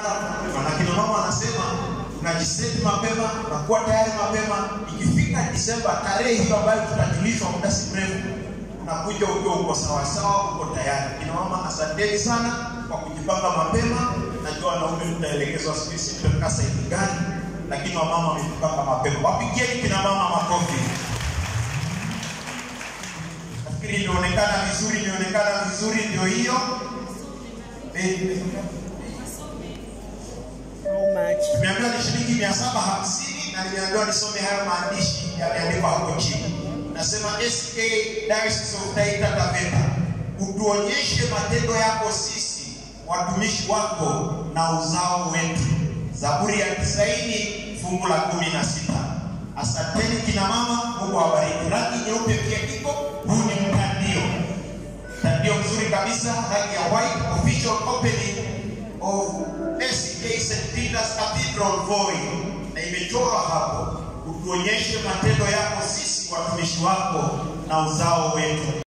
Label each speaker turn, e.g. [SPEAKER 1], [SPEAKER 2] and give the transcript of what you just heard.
[SPEAKER 1] na kina mama wanasema tunajiseti mapema, tunakuwa tayari mapema. Ikifika Disemba, tarehe hiyo ambayo tutajulishwa muda si mrefu, unakuja ukiwa uko sawasawa, uko tayari. Kina mama, asanteni sana kwa kujipanga mapema. Najua wanaume tutaelekezwa siku hizi tutakaa sehemu gani, lakini wamama wamejipanga mapema. Wapigieni kina mama makofi. Nafikiri imeonekana vizuri, imeonekana vizuri, ndio hiyo. Eh,
[SPEAKER 2] How much?
[SPEAKER 1] Nimeambiwa ni shilingi mia saba hamsini na nimeambiwa nisome hayo maandishi yameandikwa hapo chini. Nasema SK Diocese of Taita Taveta, utuonyeshe matendo yako sisi watumishi wako na uzao wetu. Zaburi ya tisaini fungu la kumi na sita. Asanteni kina mama, Mungu awabariki. Rangi nyeupe pia iko, huu ni mtandio mtandio mzuri kabisa, rangi ya white, official opening of SK St. Peter's Cathedral Voi, na imechorwa hapo, utuonyeshe matendo yako sisi watumishi wako na uzao wetu.